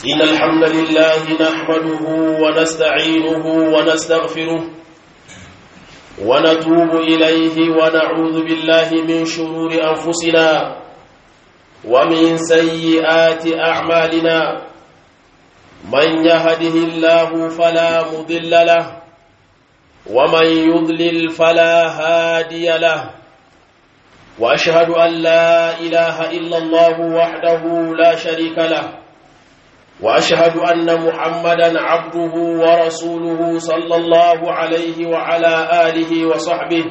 إن الحمد لله نحمده ونستعينه ونستغفره ونتوب إليه ونعوذ بالله من شرور أنفسنا ومن سيئات أعمالنا من يهده الله فلا مضل له ومن يضلل فلا هادي له واشهد ان لا اله الا الله وحده لا شريك له واشهد ان محمدا عبده ورسوله صلى الله عليه وعلى اله وصحبه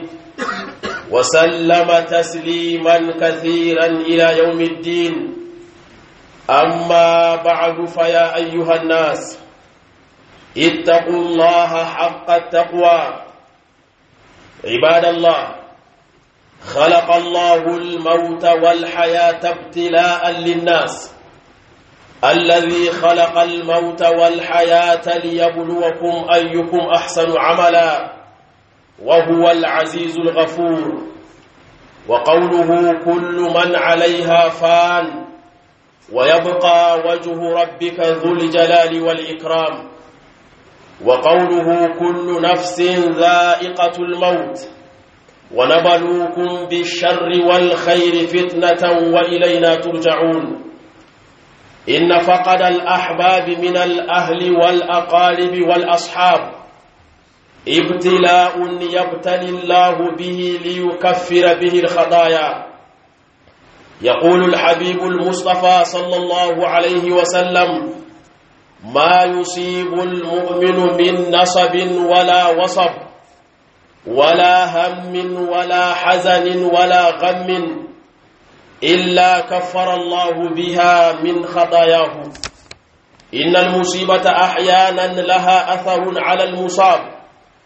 وسلم تسليما كثيرا الى يوم الدين اما بعد فيا ايها الناس اتقوا الله حق التقوى عباد الله خلق الله الموت والحياة ابتلاء للناس الذي خلق الموت والحياة ليبلوكم أيكم أحسن عملا وهو العزيز الغفور وقوله كل من عليها فان ويبقى وجه ربك ذو الجلال والإكرام وقوله كل نفس ذائقة الموت ونبلوكم بالشر والخير فتنة وإلينا ترجعون إن فقد الأحباب من الأهل والأقارب والأصحاب ابتلاء يبتلي الله به ليكفر به الخطايا يقول الحبيب المصطفى صلى الله عليه وسلم ما يصيب المؤمن من نصب ولا وصب ولا هم ولا حزن ولا غم إلا كفر الله بها من خطاياه إن المصيبة أحيانا لها أثر على المصاب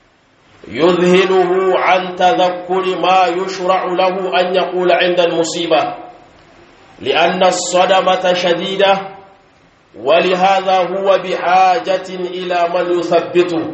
يذهله عن تذكر ما يشرع له أن يقول عند المصيبة لأن الصدمة شديدة ولهذا هو بحاجة إلى من يثبته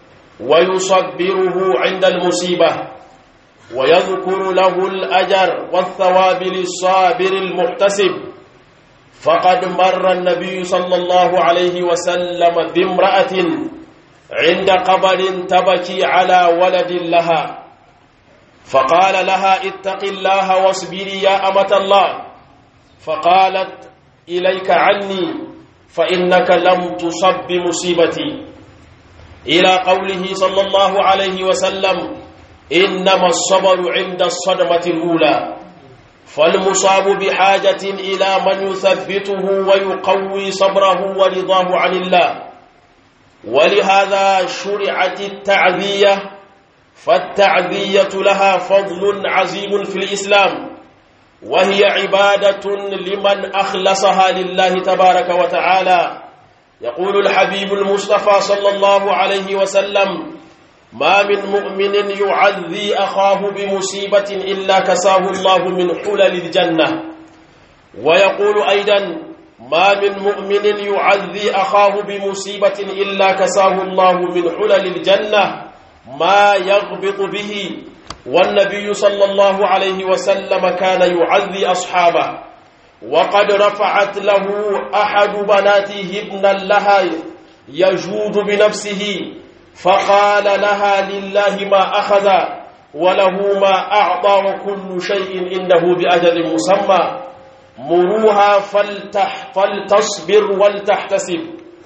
ويصبره عند المصيبة ويذكر له الأجر والثواب للصابر المحتسب فقد مر النبي صلى الله عليه وسلم بامرأة عند قبر تبكي على ولد لها فقال لها اتق الله واصبري يا أمة الله فقالت إليك عني فإنك لم تصب بمصيبتي إلى قوله صلى الله عليه وسلم إنما الصبر عند الصدمة الأولى فالمصاب بحاجة إلى من يثبته ويقوي صبره ورضاه عن الله ولهذا شرعت التعذية فالتعذية لها فضل عظيم في الإسلام وهي عبادة لمن أخلصها لله تبارك وتعالى يقول الحبيب المصطفى صلى الله عليه وسلم ما من مؤمن يعذي أخاه بمصيبة إلا كساه الله من حلل الجنة ويقول أيضا ما من مؤمن يعذي أخاه بمصيبة إلا كساه الله من حلل الجنة ما يغبط به والنبي صلى الله عليه وسلم كان يعذي أصحابه وقد رفعت له أحد بناته ابنا لها يجود بنفسه فقال لها لله ما أخذ وله ما أعطى وكل شيء إنه بأجل مسمى مروها فلتح فلتصبر ولتحتسب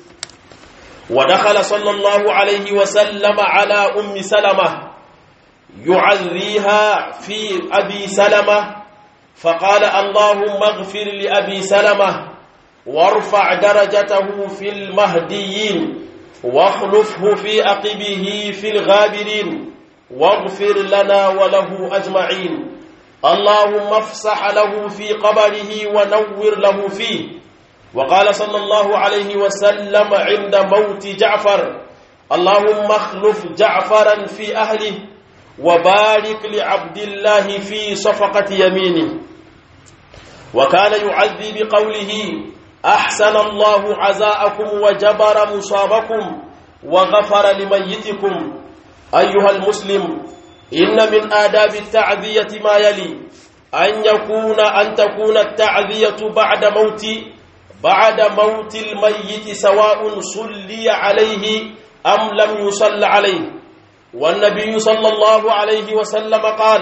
ودخل صلى الله عليه وسلم على أم سلمة يعذيها في أبي سلمة فقال اللهم اغفر لأبي سلمة وارفع درجته في المهديين واخلفه في عقبه في الغابرين واغفر لنا وله أجمعين اللهم افسح له في قبره ونور له فيه وقال صلى الله عليه وسلم عند موت جعفر اللهم اخلف جعفرا في أهله وبارك لعبد الله في صفقة يمينه وكان يعذي بقوله أحسن الله عزاءكم وجبر مصابكم وغفر لميتكم أيها المسلم إن من آداب التعذية ما يلي أن يكون أن تكون التعذية بعد موت بعد موت الميت سواء صلي عليه أم لم يصل عليه والنبي صلى الله عليه وسلم قال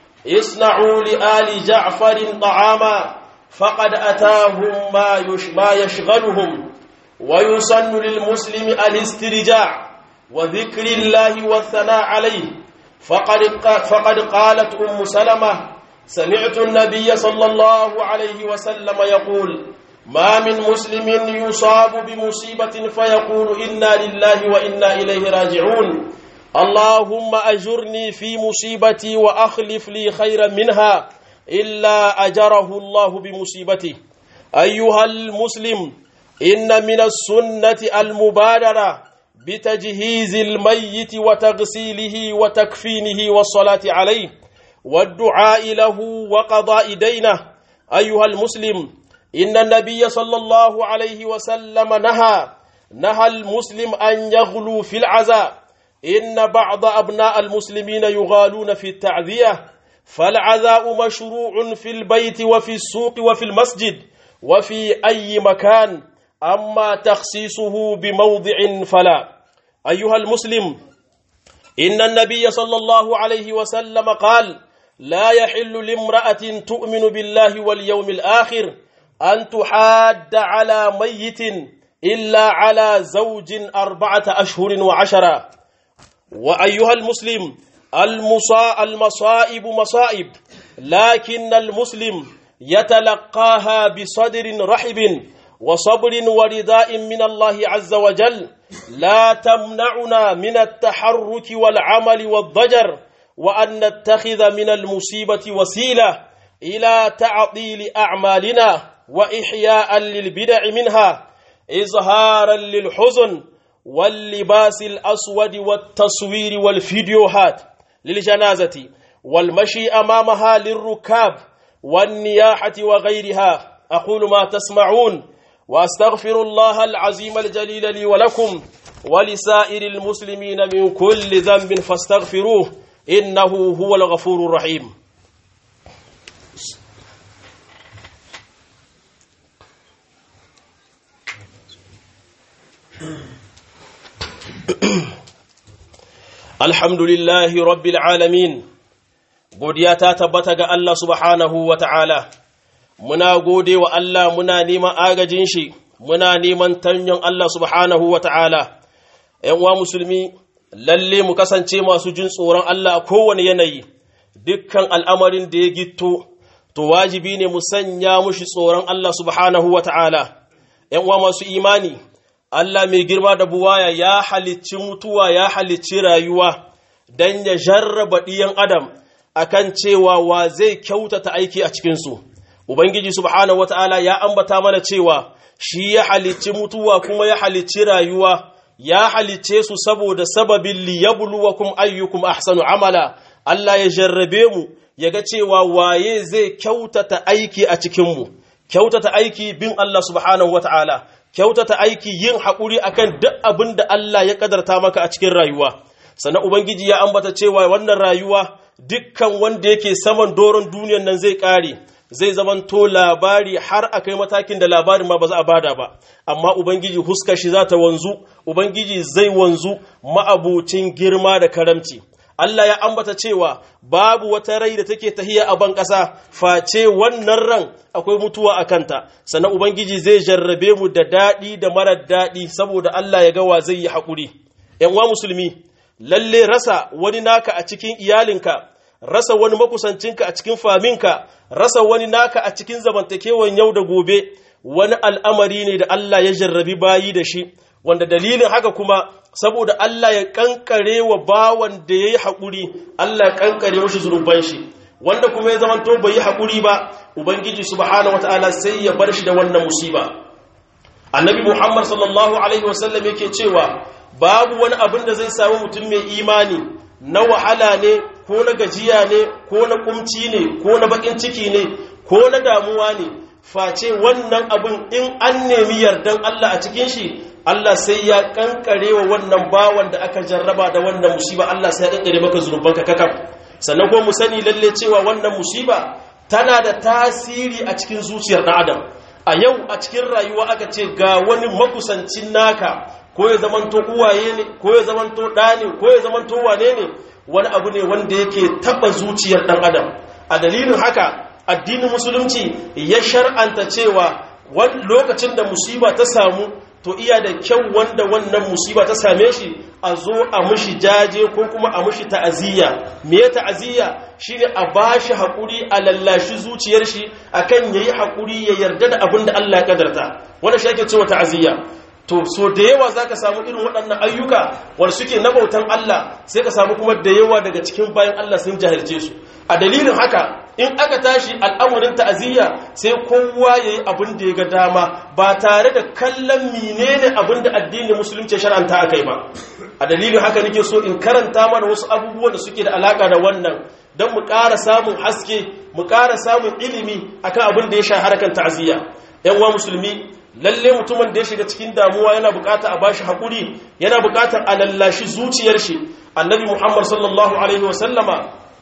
اصنعوا لآل جعفر طعاما فقد أتاهم ما ما يشغلهم ويسن للمسلم الاسترجاع وذكر الله والثناء عليه فقد فقد قالت أم سلمة سمعت النبي صلى الله عليه وسلم يقول ما من مسلم يصاب بمصيبة فيقول إنا لله وإنا إليه راجعون اللهم أجرني في مصيبتي وأخلف لي خيرا منها إلا أجره الله بمصيبته أيها المسلم إن من السنة المبادرة بتجهيز الميت وتغسيله وتكفينه والصلاة عليه والدعاء له وقضاء دينه أيها المسلم إن النبي صلى الله عليه وسلم نهى نهى المسلم أن يغلو في العزاء إن بعض أبناء المسلمين يغالون في التعذية فالعزاء مشروع في البيت وفي السوق وفي المسجد وفي أي مكان أما تخصيصه بموضع فلا أيها المسلم إن النبي صلى الله عليه وسلم قال لا يحل لامرأة تؤمن بالله واليوم الآخر أن تحاد على ميت إلا على زوج أربعة أشهر وعشرة وأيها المسلم المصا المصائب مصائب لكن المسلم يتلقاها بصدر رحب وصبر ورداء من الله عز وجل لا تمنعنا من التحرك والعمل والضجر وأن نتخذ من المصيبة وسيلة إلى تعطيل أعمالنا وإحياء للبدع منها إظهارا للحزن واللباس الأسود والتصوير والفيديوهات للجنازة والمشي أمامها للركاب والنياحة وغيرها أقول ما تسمعون وأستغفر الله العظيم الجليل لي ولكم ولسائر المسلمين من كل ذنب فاستغفروه إنه هو الغفور الرحيم Alhamdulillahi rabbil alamin godiya ta tabbata ga Allah subhanahu wa ta'ala muna gode wa Allah muna neman agajin shi muna neman tanyon Allah subhanahu wa ta'ala ‘yan uwa musulmi lalle mu kasance masu jin tsoron Allah a kowane yanayi dukkan al'amarin da ya gitto to wajibi ne mu sanya mushi tsoron Allah subhanahu wa ta'ala ‘yan uwa masu imani Allah mai girma da buwaya ya halicci mutuwa ya halicci rayuwa don ya jarraba ɗiyan adam akan cewa wa zai kyautata aiki a cikinsu. Ubangiji subhanahu wata'ala ya ambata mana cewa shi ya halicci mutuwa kuma ya halicci rayuwa ya halicce su saboda sababin liyabluwakum ayyukum ahsanu amala Allah ya jarrabe mu ya ga cewa waye zai kyautata aiki a cikinmu kyautata aiki bin Allah subhanahu wata'ala kyautata aiki yin haƙuri akan duk abin da Allah ya ƙadarta maka a cikin rayuwa sannan ubangiji ya ambata cewa wannan rayuwa dukkan wanda yake saman doron duniyan nan zai ƙare zai zamanto labari har a kai matakin da labarin ma ba za a bada ba amma ubangiji huskar shi za ta wanzu ubangiji zai wanzu ma'abucin girma da karamci Allah ya ambata cewa babu wata rai da take tahiya a ban ƙasa face wannan ran akwai mutuwa a kanta sannan ubangiji zai jarrabe mu da daɗi da marar daɗi saboda Allah ya gawa zai yi haƙuri ‘yan wa musulmi lalle rasa wani naka a cikin iyalinka rasa wani makusancinka a cikin faminka rasa wani naka a cikin zamantakewan yau da gobe wani al'amari ne da Allah ya jarrabi bayi da shi wanda dalilin haka kuma saboda Allah ya kankare wa bawan da ya yi haƙuri Allah ya kankare mashi zunuban shi wanda kuma ya zamanto bai yi haƙuri ba ubangiji subhanahu wata'ala sai ya bar shi da wannan musiba annabi muhammad sallallahu alaihi wasallam yake cewa babu wani abin da zai samu mutum mai imani na wahala ne ko na gajiya ne ko na kumci ne ko na bakin ciki ne ko na damuwa ne face wannan abin in an nemi yardan Allah a cikin shi Allah sai ya kankare wa wannan bawan da aka jarraba da wannan musiba Allah sai ya kankare maka zunubanka kakaf sannan kuma mu sani lalle cewa wannan musiba tana da tasiri a cikin zuciyar ɗan adam a yau a cikin rayuwa aka ce ga wani makusancin naka ko ya zamanto uwaye ne ko ya zamanto ɗa ne ko ya zamanto wane ne wani abu ne wanda yake taɓa zuciyar ɗan adam a dalilin haka addinin musulunci ya shar'anta cewa lokacin da musiba ta samu to iya da kyau wanda wannan musiba ta same shi a zo a mushi jaje ko kuma a mushi ta'aziyya me ta'aziyya shine a bashi hakuri a lallashi zuciyar shi akan yayi hakuri ya yarda da abin da Allah ya kadarta wannan shi ake cewa ta'aziyya to so da yawa zaka samu irin waɗannan ayyuka wanda suke na bautan Allah sai ka samu kuma da yawa daga cikin bayan Allah sun jahilce su a dalilin haka in aka tashi al'amarin ta'aziyya sai kowa yayi abin da ya ga dama ba tare da kallon menene abin da addinin musulunci shar'anta akai ba a dalilin haka nake so in karanta mana wasu abubuwan da suke da alaka da wannan don mu ƙara samun haske mu ƙara samun ilimi akan abin da ya sha harkan ta'aziyya yan uwa musulmi lalle mutumin da ya shiga cikin damuwa yana bukata a bashi hakuri yana bukatar a lallashi zuciyar shi annabi muhammad sallallahu alaihi wasallama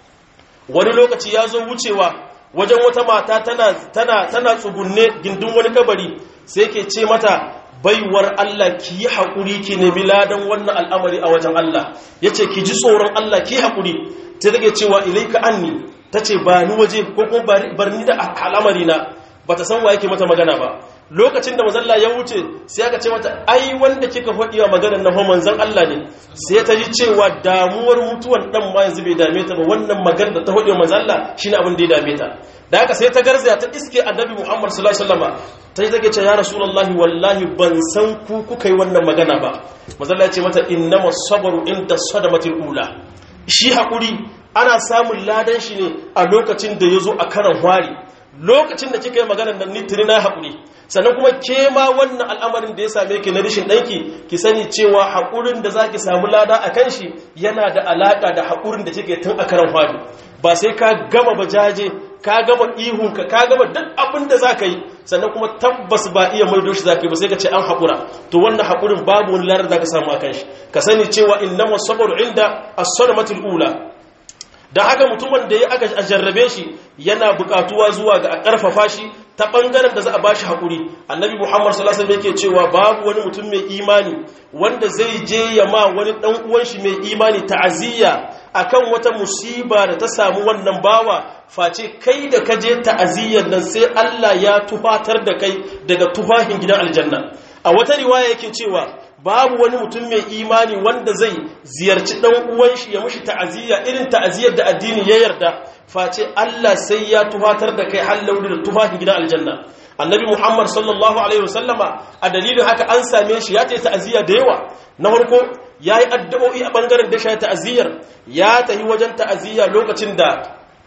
wani lokaci ya zo wucewa wajen wata mata tana tana tana tsugunne gindin wani kabari sai ke ce mata baiwar Allah ki yi haƙuri ki nemi ladan wannan al'amari a wajen Allah ya ce ki ji tsoron Allah ki yi haƙuri ta rage cewa ilaika anni ta ce ba ni waje ko kuma bar ni da al'amari na ba ta san wa yake mata magana ba lokacin da mazalla ya wuce sai aka ce mata ai wanda kika faɗi wa maganar na manzon Allah ne sai ta ji cewa damuwar mutuwan dan ma yanzu bai dame ta ba wannan maganar da ta faɗi wa manzon Allah shine abin da ya dame ta da haka sai ta garzaya ta iske annabi Muhammad sallallahu alaihi wasallam ta yi take ce ya rasulullahi wallahi ban san ku kuka yi wannan magana ba manzon Allah ya ce mata innama sabru inda sadamatil ula shi hakuri ana samun ladan shi ne a lokacin da ya zo a karan hwari lokacin da kika yi maganar nan nitiri na haƙuri sannan kuma ke ma wannan al'amarin da ya same ki na rishin ɗanki ki sani cewa haƙurin da za ki samu lada a kan shi yana da alaƙa da haƙurin da kike tun a karan hwari ba sai ka gama bajaje ka gama ihunka ka gama duk abin da za ka yi sannan kuma tabbas ba iya maido shi za ka yi ba sai ka ce an haƙura to wannan haƙurin babu wani ladar za ka samu a kan shi ka sani cewa innama sabar inda as-sadamatul ula da haka mutumin da ya aka jarrabe shi yana bukatuwa zuwa ga a ƙarfafa shi ta ɓangaren da za a bashi haƙuri annabi muhammad sallallahu alaihi yake cewa babu wani mutum mai imani wanda zai je ya ma wani ɗan uwan shi mai imani ta'aziyya akan wata musiba da ta samu wannan bawa face kai da ka je ta'aziyyar nan sai Allah ya tufatar da kai daga tufahin gidan aljanna a wata riwaya yake cewa babu wani mutum mai imani wanda zai ziyarci dan uwan shi ya mushi ta'aziyya irin ta'aziyyar da addini ya yarda face Allah sai ya tufatar da kai hallauri da tufafin gidan aljanna annabi muhammad sallallahu alaihi wasallama a dalilin haka an same shi ya ce ta'aziyya da yawa na farko ya yi addu'o'i a ɓangaren da shi ta'aziyyar ya tafi wajen ta'aziyya lokacin da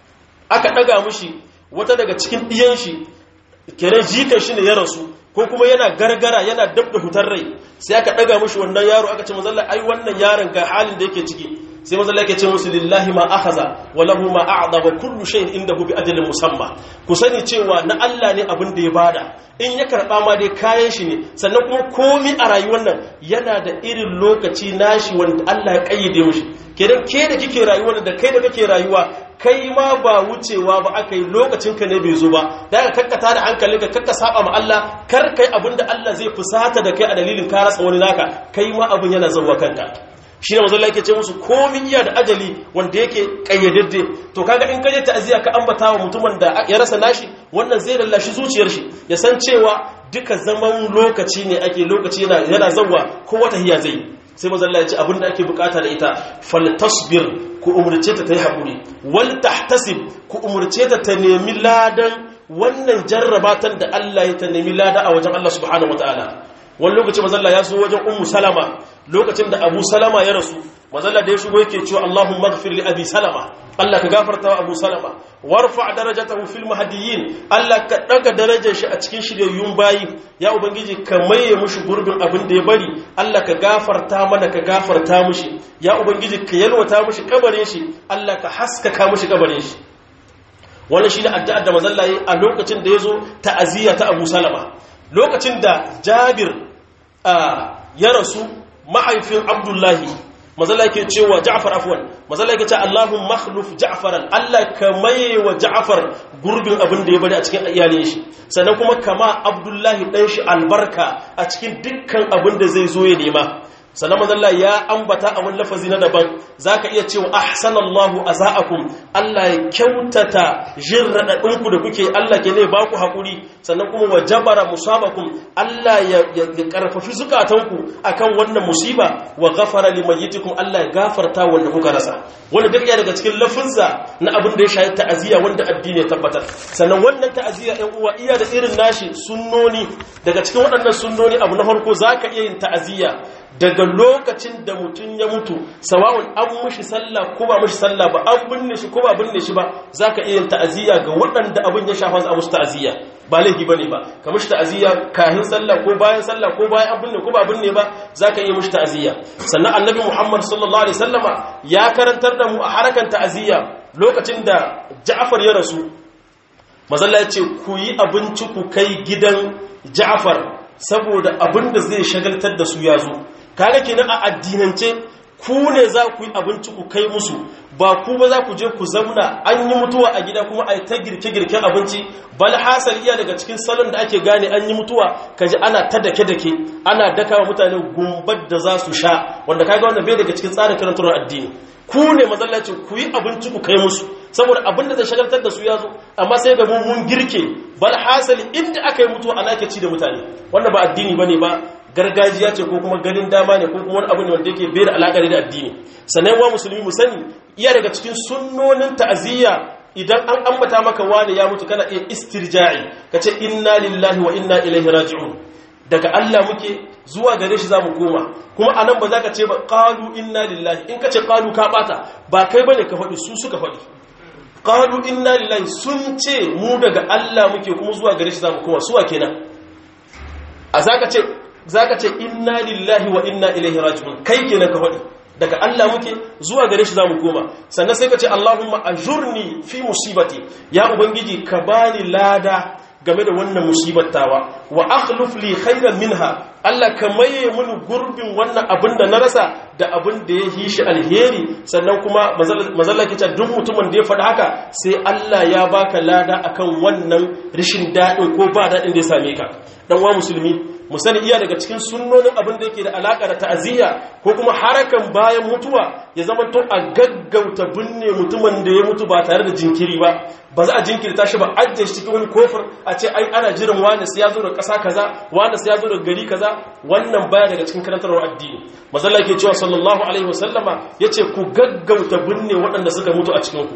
aka ɗaga mushi wata daga cikin ɗiyan shi kenan jikan shi ne ya rasu ko kuma yana gargara yana dab da hutar rai sai aka ɗaga mushi wannan yaro aka ce mazalla ai wannan yaron ga halin da yake ciki sai mazalla yake ce musu lillahi ma akhaza wa lahu ma a'da wa kullu shay'in indahu bi ajalin musamma ku sani cewa na Allah ne abin da ya bada in ya karba ma dai kayan shi ne sannan kuma komi a rayuwar nan yana da irin lokaci nashi wanda Allah ya kayyade mushi kenan ke da kike rayuwa da kai da kake rayuwa kai ma ba wucewa ba aka yi lokacin ka ne bai zo ba da ka kakkata da hankali ka kakka saba ma Allah kar kai abin da Allah zai fusata da kai a dalilin ka rasa wani naka kai ma abin yana zuwa kanka shi ne mazalla yake ce musu komin iya da ajali wanda yake kayyadadde to kaga in kaje ta'aziya ka ambata wa mutumin da ya rasa nashi wannan zai lallashi zuciyar shi ya san cewa duka zaman lokaci ne ake lokaci yana yana zawwa ko wata hiya zai sai mazalla ya ce abinda ake bukata da ita faltasbir ku umurce ta ta yi haƙuri wal tahtasib ku umurce ta ta nemi ladan wannan jarrabatan da Allah ya ta nemi lada a wajen Allah subhanahu wataala wani lokaci mazalla ya so wajen ummu salama lokacin da abu salama ya rasu mazalla da ya shigo yake cewa Allahumma ighfir li abi salama Allah ka gafarta wa abu salama warfa darajatahu fil mahdiyyin Allah ka daga darajar shi a cikin shiryayyun bayi ya ubangiji ka maye mushi gurbin abin da ya bari Allah ka gafarta mana ka gafarta mushi ya ubangiji ka yalwata mushi kabarin shi Allah ka haskaka mushi kabarin shi wannan shine addu'ar da mazalla yi a lokacin da yazo ta'aziyya ta Abu Salama lokacin da Jabir ya rasu mahaifin Abdullahi mazalla yake cewa Ja'far afwan mazalla yake cewa Allahumma makhluf Ja'faran Allah ka maye wa Ja'far gurbin abin da ya bari a cikin iyalin shi sannan kuma kama Abdullahi dan shi albarka a cikin dukkan abin da zai zo ya nema sannan mazalla ya ambata a wani lafazi na daban za ka iya cewa ahsanallahu aza'akum Allah ya kyautata jin raɗaɗinku da kuke Allah ke ne ba ku haƙuri sannan kuma wa jabara musabakum Allah ya ƙarfafi zukatanku akan wannan musiba wa gafara limayyitikum Allah ya gafarta wanda kuka rasa wanda duk daga cikin lafinsa na abin da ya shayi ta'aziyya wanda addini ya tabbatar sannan wannan ta'aziyya ɗan uwa iya da irin nashi sunnoni daga cikin waɗannan sunnoni abu na farko zaka iya yin ta'aziyya daga lokacin da mutum ya mutu sawa'un an mushi sallah ko ba mushi sallah ba an binne shi ko ba binne shi ba zaka iya yin ta'aziyya ga waɗanda abin ya shafa a musu ta'aziyya ba laifi bane ba ka mushi ta'aziyya kahin sallah ko bayan sallah ko bayan an binne ko ba binne ba zaka iya mushi ta'aziyya sannan annabi Muhammad sallallahu alaihi wasallama ya karantar da mu a harakan ta'aziyya lokacin da Ja'far ya rasu mazalla ya ce ku yi abinci ku kai gidan Ja'far saboda abin da zai shagaltar da su ya zo kaga kenan a addinance ku ne za ku yi abinci ku kai musu ba ku ba za ku je ku zauna an yi mutuwa a gida kuma a yi ta girke-girken abinci bal hasal iya daga cikin salon da ake gane an yi mutuwa kaji ana ta dake-dake ana daka wa mutane gumbar da za su sha wanda kaga wanda bai daga cikin tsarin karantar addini ku ne mazallaci ku yi abinci ku kai musu saboda abin da zai shagaltar da su ya zo amma sai ga mun girke bal hasali inda aka yi mutuwa ana ke ci da mutane wanda ba addini bane ba gargajiya ce ko kuma ganin dama ne ko kuma wani abu ne wanda yake bai da alaƙa da addini sannan wa musulmi mu sani iya daga cikin sunnonin ta'aziyya idan an ambata maka wani ya mutu kana iya istirja'i kace inna lillahi wa inna ilaihi raji'un daga Allah muke zuwa gare shi zamu koma kuma anan ba za ka ce ba qalu inna lillahi in kace qalu ka bata ba kai bane ka faɗi su suka faɗi qalu inna lillahi sun ce mu daga Allah muke kuma zuwa gare shi zamu koma suwa kenan a zaka ce zaka ce inna lillahi wa inna ilaihi raji'un kai kenan ka faɗi daga Allah muke zuwa gare shi zamu koma sannan sai ka ce Allahumma ajurni fi musibati ya ubangiji ka bani lada game da wannan musibattawa wa akhluf li khairan minha Allah ka maye mini gurbin wannan abin da na rasa da abin da ya yi shi alheri sannan kuma mazalla ke duk mutumin da ya faɗi haka sai Allah ya baka lada akan wannan rishin daɗin ko ba daɗin da ya same ka dan wa musulmi mu sani iya daga cikin sunnonin abin da yake da alaka da ta'aziyya ko kuma harakan bayan mutuwa ya zama to a gaggauta binne mutumin da ya mutu ba tare da jinkiri ba ba za a jinkirta shi ba ajiye shi cikin wani kofar a ce ai ana jiran wani sai ya zo da ƙasa kaza wani sai ya zo da gari kaza wannan baya daga cikin karantarwar addini mazalla ke cewa sallallahu alaihi wasallama yace ku gaggauta binne waɗanda suka mutu a cikin ku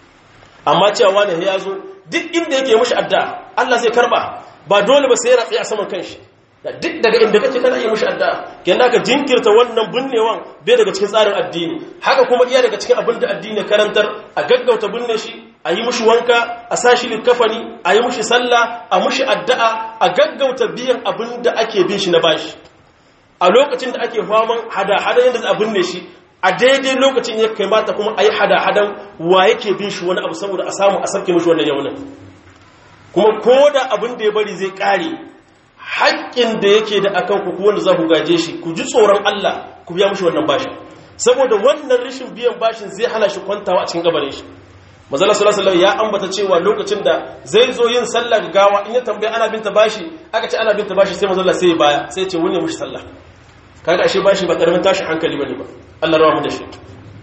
amma cewa wani ya zo duk inda yake mushi addu'a Allah zai karba ba dole ba sai ya ratsi a saman kanshi duk daga inda kake kana iya mushi addu'a kenan ka jinkirta wannan binnewan bai daga cikin tsarin addini haka kuma iya daga cikin abin da addini karantar a gaggauta binne shi a yi mushi wanka a sa shi likafani a yi mushi sallah a mushi addu'a a gaggauta biyan abin da ake bin shi na bashi a lokacin da ake faman hada-hada yadda a binne shi a daidai lokacin ya kai mata kuma a yi hada-hadan wa yake bin shi wani abu saboda a samu a sarki mushi wannan yaunin kuma ko da abin da ya bari zai kare haƙƙin da yake da akan ku wanda za ku gaje shi ku ji tsoron Allah ku biya mushi wannan bashin saboda wannan rashin biyan bashin zai hana shi kwantawa a cikin gabanin shi mazala sallallahu ya ambata cewa lokacin da zai zo yin sallah gawa in ya tambaya ana binta bashi aka ce ana binta bashi sai mazala sai baya sai ce wani mushi sallah kaga ashe bashi ba karamin tashi hankali bane ba Allah rawa mu da shi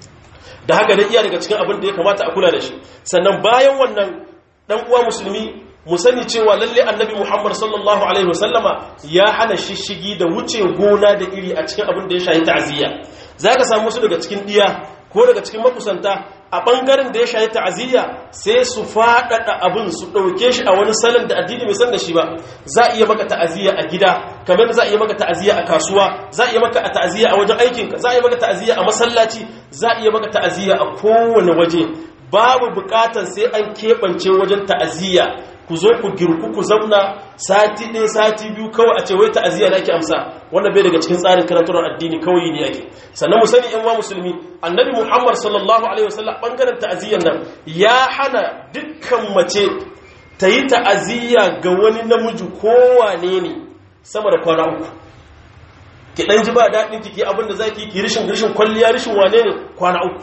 da haka dai iya daga cikin abin da ya kamata a kula da shi sannan bayan wannan dan uwa musulmi mu sani cewa lalle annabi Muhammad sallallahu alaihi wasallama ya hana shishigi da wuce gona da iri a cikin abin da ya shahi ta'aziyya zaka samu su daga cikin diya ko daga cikin makusanta a bangaren da ya shahi ta'aziyya sai su faɗaɗa abin su ɗauke shi a wani salon da addini bai san da shi ba za a iya maka ta'aziyya a gida kamar za a iya maka ta'aziyya a kasuwa za a iya maka a ta'aziyya a wajen aikinka za a iya maka ta'aziyya a masallaci za a iya maka ta'aziyya a kowane waje babu bukatar sai an keɓance wajen ta'aziyya ku zo ku girku ku zauna sati ɗaya sati biyu kawai a ce wai ta'aziyya na ake amsa wanda bai daga cikin tsarin karantar addini kawai ne ake sannan mu sani yan wa musulmi annabi muhammad sallallahu alaihi wasallam bangaren ta'aziyyar nan ya hana dukkan mace ta yi ta'aziyya ga wani namiji kowane ne sama da kwana uku ki dan ji ba daɗin ki ki abin da zaki ki rishin rishin kwalliya rishin wane ne kwana uku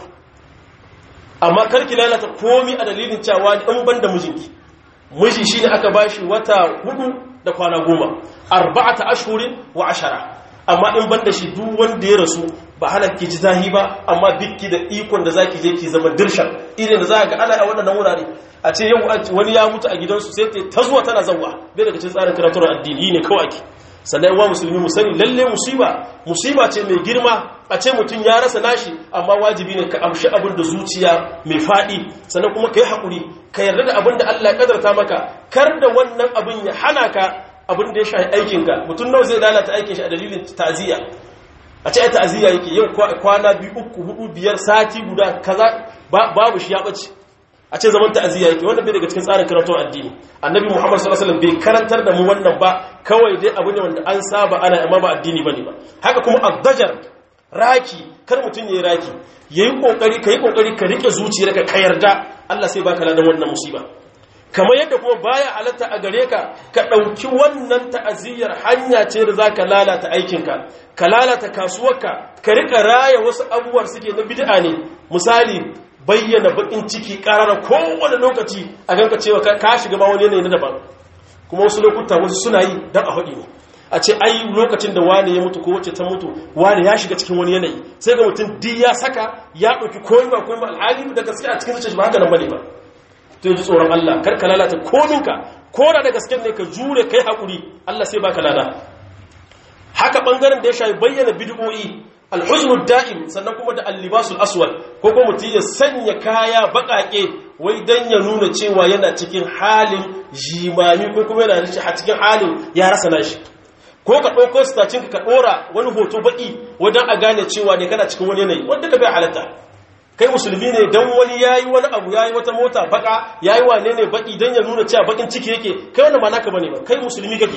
amma kar ki lalata komi a dalilin cewa in ban da mijinki miji shine aka bashi wata hudu da kwana goma arba'ata ashhurin wa ashara amma in ban da shi duk wanda ya rasu ba hana ki ji zahi ba amma bikki da ikon da zaki je ki zama dirshan irin da za ga ana a waɗannan wurare a ce yau wani ya mutu a gidansu sai ta zuwa tana zawwa bai daga cikin tsarin karatuwar addini ne kawai ake sannan wa musulmi mu sani lalle musiba musiba ce mai girma a ce mutum ya rasa nashi amma wajibi ne ka amshi abin da zuciya mai faɗi sannan kuma ka yi haƙuri ka yarda da abin da Allah ya kadarta maka kar da wannan abin ya hana ka abin da ya shafi aikinka mutum nawa zai lalata aikin shi a dalilin ta'aziyya a ce ta'aziyya yake yau kwana biyu uku hudu biyar sati guda kaza babu shi ya bace a ce zaman ta'aziyya yake wannan bai daga cikin tsarin karatun addini annabi muhammad sallallahu alaihi wasallam bai karantar da mu wannan ba kawai dai abu ne wanda an saba ana amma ba addini bane ba haka kuma addajar raki kar mutum yayi raki yayi kokari kai kokari ka rike zuciyarka ka yarda Allah sai baka ladan wannan musiba kamar yadda kuma baya halatta a gare ka ka ɗauki wannan ta'aziyyar hanya ce da za ka lalata aikinka ka lalata kasuwarka ka rika raya wasu abubuwar suke na bid'a ne misali bayyana bakin ciki ƙarara kowane lokaci a ganka cewa ka shiga ma wani yanayi na daban kuma wasu lokuta wasu suna yi don a haɗi ne a ce ai lokacin da wani ya mutu ko wacce ta mutu wani ya shiga cikin wani yanayi sai ga mutum di ya saka ya ɗauki koyi ba koyi ba alhali da gaske a cikin zuciya ba haka nan bane ba to yi tsoron Allah kar ka lalata kominka ko da da gaske ne ka jure kai hakuri Allah sai baka lada haka bangaren da ya shafi bayyana bid'o'i alhuznu da'im sannan kuma da allibasul aswad ko kuma mutum ya sanya kaya bakake wai dan ya nuna cewa yana cikin halin jimami ko kuma yana a cikin halin ya rasa nashi ko ka ɗauko stacin ka ɗora wani hoto baki wajen a gane cewa ne kana cikin wani yanayi wanda ka bai halatta kai musulmi ne dan wani yayi wani abu yayi wata mota baka yayi wane ne baki dan ya nuna cewa bakin ciki yake kai wannan ba naka bane ba kai musulmi kake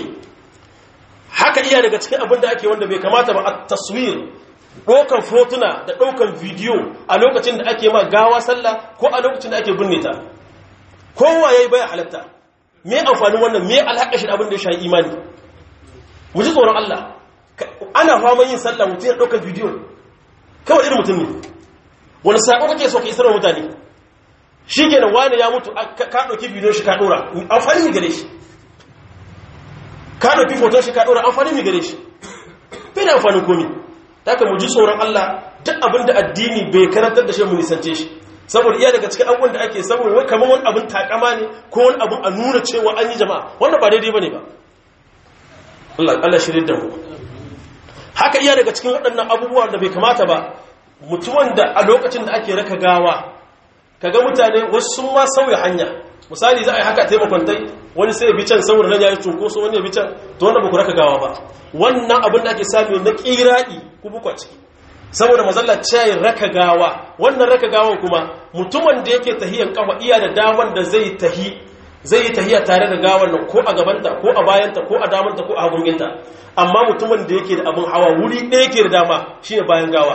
haka iya daga cikin abin da ake wanda bai kamata ba a taswir ɗaukan fotuna da ɗaukan bidiyo a lokacin da ake ma gawa sallah ko a lokacin da ake binne ta kowa yayi baya halatta me amfanin wannan me alhaka shi abin da ya shafi imani mu ji tsoron Allah ana fama yin sallah mutum ya ɗaukan bidiyo kawai irin mutum ne wani sako kake so ka isar wa mutane shi kenan wani ya mutu ka ɗauki bidiyon shi ka ɗora amfani mi gare shi ka ɗauki foton shi ka ɗora amfani mi gare shi bai da amfanin komi ta ka mu ji tsoron Allah duk abin da addini bai karantar da shi mu nisance shi saboda iya daga cikin abubuwan da ake saboda wai kamar wani abin takama ne ko wani abin a nuna cewa an yi jama'a wannan ba daidai bane ba Allah Allah shirin da mu haka iya daga cikin waɗannan abubuwa da bai kamata ba mutumin da a lokacin da ake raka gawa kaga mutane wasu sun ma sauya hanya misali za a yi haka taimakon tai wani sai ya bi can saboda nan ya yi cunkoso wani ya bi can to wanda ba ku raka gawa ba wannan abin da ake sami na ƙiraɗi ku bukwa ciki saboda mazalla cayin raka gawa wannan raka gawan kuma mutumin da yake tahiyan kafa iya da daman da zai tahi zai yi tahiya tare da gawan nan ko a gabanta ko a bayanta ko a damanta ko a hagunginta amma mutumin da yake da abin hawa wuri ɗaya ke da dama shine bayan gawa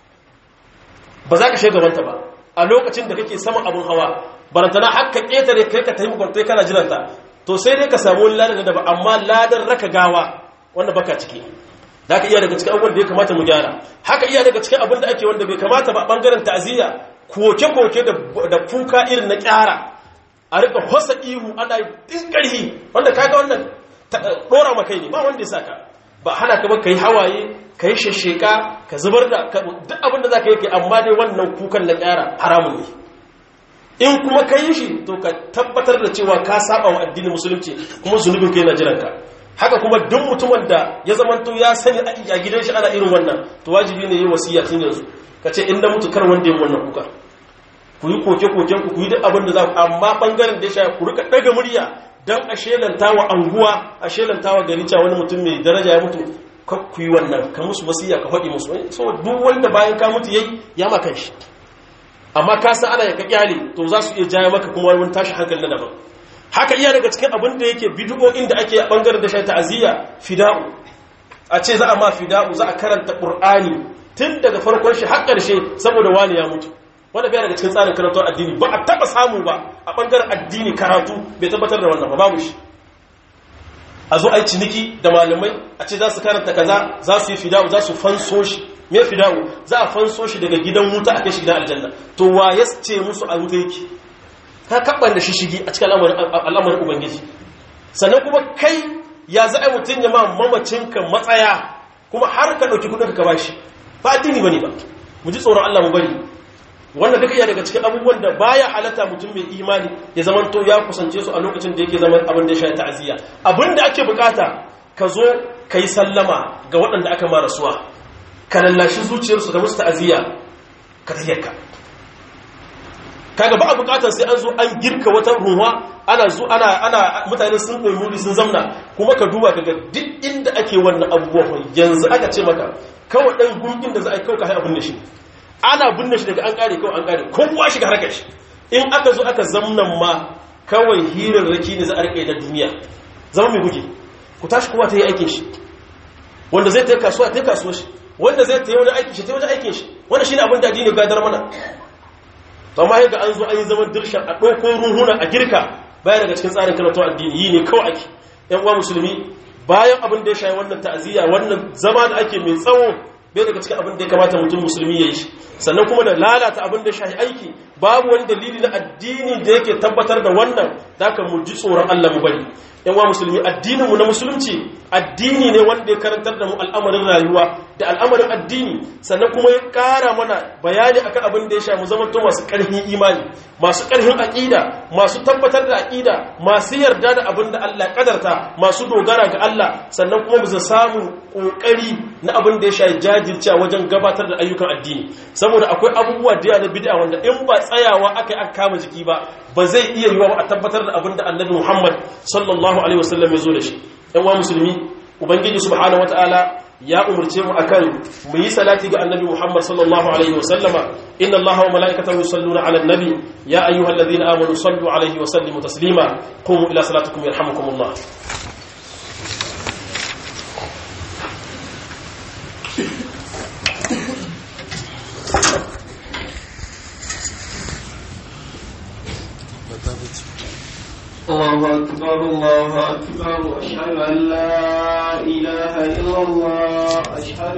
ba za ka shiga gabanta ba a lokacin da kake saman abin hawa barantana haka ƙetare kai ka tafi makwantai kana jiranta to sai dai ka samu wani ladan da ba amma ladan raka gawa wanda baka ciki da ka iya daga cikin abubuwan da ya kamata mu gyara haka iya daga cikin abin da ake wanda bai kamata ba bangaren ta'aziyya koke-koke da kuka irin na kyara a rika hosa ihu ana din ƙarhi wanda kaga wannan ɗora ma kai ne ba wanda ya saka ba hana ka ba ka yi hawaye ka yi shasheka ka zubar da duk abin da za ka yi kai amma dai wannan kukan na kyara haramun ne in kuma ka yi shi to ka tabbatar da cewa ka saba wa addinin musulunci kuma zunubin kai na jiranka haka kuma duk mutumin da ya zamanto ya sani a gidan shi ana irin wannan to wajibi ne yi wasiya tun yanzu ka ce in na mutu kar wanda yin wannan kuka ku yi koke-koken ku ku yi duk abin da za ku amma bangaren da ya sha ku rika daga murya don a shelanta wa anguwa a shelanta wa gari cewa wani mutum mai daraja ya mutu ku yi wannan ka musu wasiya ka faɗi musu so duk wanda bayan ka mutu yayi ya maka shi amma ka san ana ya ka kyale to za su iya jaya maka kuma wani tashi hankali na daban haka iya daga cikin abin da yake bid'o'in da ake a bangaren da shi ta'aziyya fida'u a ce za a ma fida'u za a karanta qur'ani tun daga farkon shi har ƙarshe saboda wani ya mutu wanda bai daga cikin tsarin karantar addini ba a taba samu ba a bangaren addini karatu bai tabbatar da wannan ba babu shi a zo a yi ciniki da malamai a ce za su karanta kaza za su yi fida'u za su fanso shi me fida'u za a fanso shi daga gidan wuta a kai shi gidan aljanna to wa ya ce musu a wuta yake ka kabban da shi shigi a cikin al'amarin ubangiji sannan kuma kai ya za a mutum ya ma mamacinka matsaya kuma har ka ɗauki kudin ka bashi ba addini bane ba mu ji tsoron Allah mu bari wannan duka iya daga cikin abubuwan da baya halatta mutum mai imani ya zaman to ya kusance su a lokacin da yake zaman abin da ya shafi ta'aziyya abin da ake bukata ka zo ka yi sallama ga waɗanda aka mara suwa ka lallashi zuciyarsu da musu ta'aziyya ka tayyaka kaga ba a bukatar sai an zo an girka wata ruwa ana zo ana ana mutane sun koyi muri sun zamna kuma ka duba kaga duk inda ake wannan abubuwan yanzu aka ce maka kawai dan gungin da za a yi kawai ka abin da shi ana binne shi daga an kare kawai an kare kowa shiga harkar shi in aka zo aka zamnan ma kawai hirarraki ne za a rike da duniya zama mai guji ku tashi kowa ta yi aikin shi wanda zai ta yi kasuwa ta yi kasuwa shi wanda zai ta yi wani aikin shi ta yi wani aikin shi wanda shi ne abin da addini gadar mana to amma yadda an zo an yi zaman dirshan a ɗauko ruhuna a girka bayan daga cikin tsarin karatun addini yi ne kawai ake yan uwa musulmi bayan abin da ya shayi wannan ta'aziyya wannan zama da ake mai tsawo bai daga cikin abin da ya kamata mutum musulmi ya yi shi sannan kuma da lalata abin da ya shayi aiki babu wani dalili na addini da yake tabbatar da wannan da aka mu ji tsoron Allah mu bari yan uwa musulmi addininmu na musulunci addini ne wanda ya karantar da mu al'amarin rayuwa da al'amarin addini sannan kuma ya kara mana bayani akan abin da ya sha mu zama to masu karfin imani masu karfin aqida masu tabbatar da aqida masu yarda da abin da Allah kadarta masu dogara ga Allah sannan kuma mu samu kokari na abin da ya sha jajircewa wajen gabatar da ayyukan addini saboda akwai abubuwa da na bid'a wanda in ba tsayawa aka aka kama jiki ba ba zai iya yiwa a tabbatar da abin da Annabi Muhammad sallallahu alaihi wasallam ya zo da shi ɗan wa musulmi ubangiji subhanahu wataala ya umurce mu akan mu yi salati ga annabi Muhammad sallallahu alaihi wasallama inna allaha wa malaikatahu yusalluna ala nabi ya ayyuhalladhina amanu sallu alaihi wa sallimu taslima qumu ila salatikum yarhamukumullah الله أكبر الله أكبر أشهد أن لا إله إلا الله أشهد